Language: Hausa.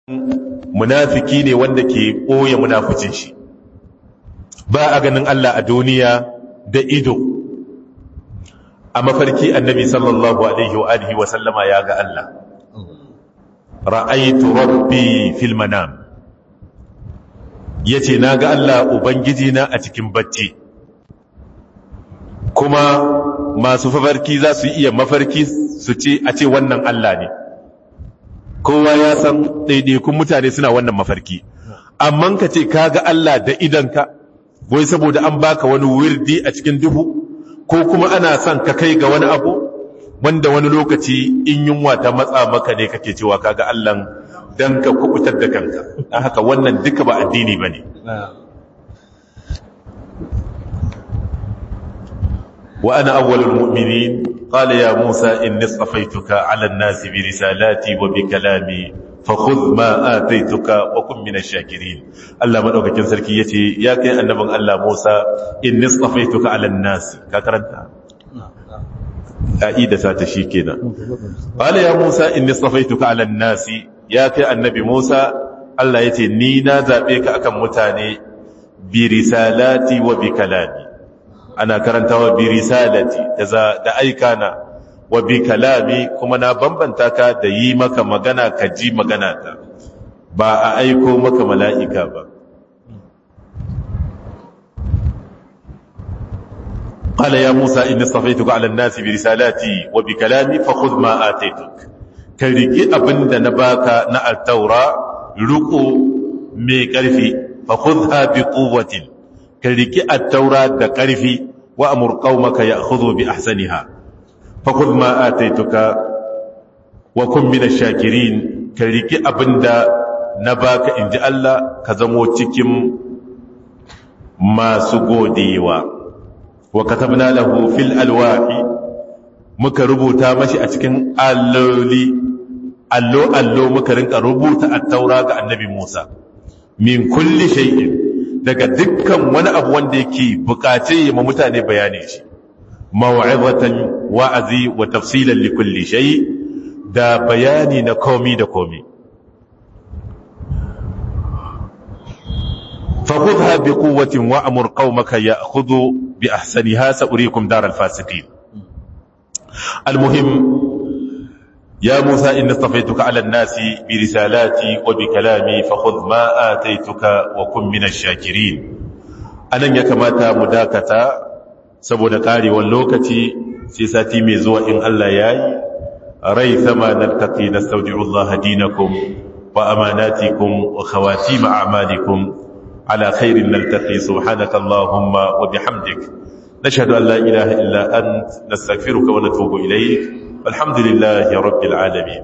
munafiki ne wanda ke ɓoye munafucin shi ba a ganin Allah a duniya da ido a mafarki annabi sallallahu alaihi wa alihi wa sallama ya ga Allah ra'aitu rabbi fil manam yace na ga Allah ubangiji na a cikin bacci kuma masu mafarki za su iya mafarki su ce a ce wannan Allah ne kowa ya san ɗaiɗaikun mutane suna wannan mafarki amma ka ce ka ga Allah da idanka wai saboda an baka wani wirdi a cikin duhu ko kuma ana son ka kai ga wani abu wanda wani lokaci in yunwa ta matsa maka ne kake cewa ka ga Allah dan ka kubutar da kanka dan haka wannan duka ba addini bane wa ana awwalul mu'minin قال يا موسى إني اصطفيتك على الناس برسالاتي وبكلامي فخذ ما آتيتك وكن من الشاكرين الله من أوكي سركي يتي يا كي النبي الله موسى إني اصطفيتك على الناس كاكرنت أعيد ساتشي كنا قال يا موسى إني اصطفيتك على الناس يا كي النبي موسى الله يتي نينا زابيك أكم متاني برسالاتي وبكلامي ana karantawa bi risalati da aikana wa bi kalami kuma na bambanta ka da yi maka magana ka ji magana ta ba a aiko maka mala'ika ba قال يا موسى إني اصطفيتك على الناس برسالاتي وبكلامي فخذ ما آتيتك كريكي أبند نباك نا التوراة لقو مي كرفي فخذها بقوة كريكي التوراة دا كرفي وأمر قومك يأخذوا بأحسنها فخذ ما آتيتك وكن من الشاكرين كريكي أبندا نباك إن جاء الله كزمو تكم ما سقوديوا وكتبنا له في الألواح muka rubuta mashi a cikin alloli allo allo muka rinka rubuta at-taura ga annabi Musa min kulli shay'in daga dukkan wani abu wanda yake bukace ma mutane bayani shi maw'izatan wa'azi wa tafsilan li kulli shay da bayani na komi da komi فخذها بقوة وأمر قومك يأخذوا بأحسنها سأريكم دار الفاسقين المهم يا موسى إن اصطفيتك على الناس برسالاتي وبكلامي فخذ ما آتيتك وكن من الشاكرين anan ya kamata mu dakata saboda karewar lokaci sai sati mai zuwa in Allah yayi rai sama naltaqi nastawdi'u Allah dinakum wa amanatikum wa khawatim a'malikum ala khairin naltaqi subhanaka allahumma wa bihamdik nashhadu an la ilaha illa ant nastaghfiruka wa natubu ilayk والحمد لله رب العالمين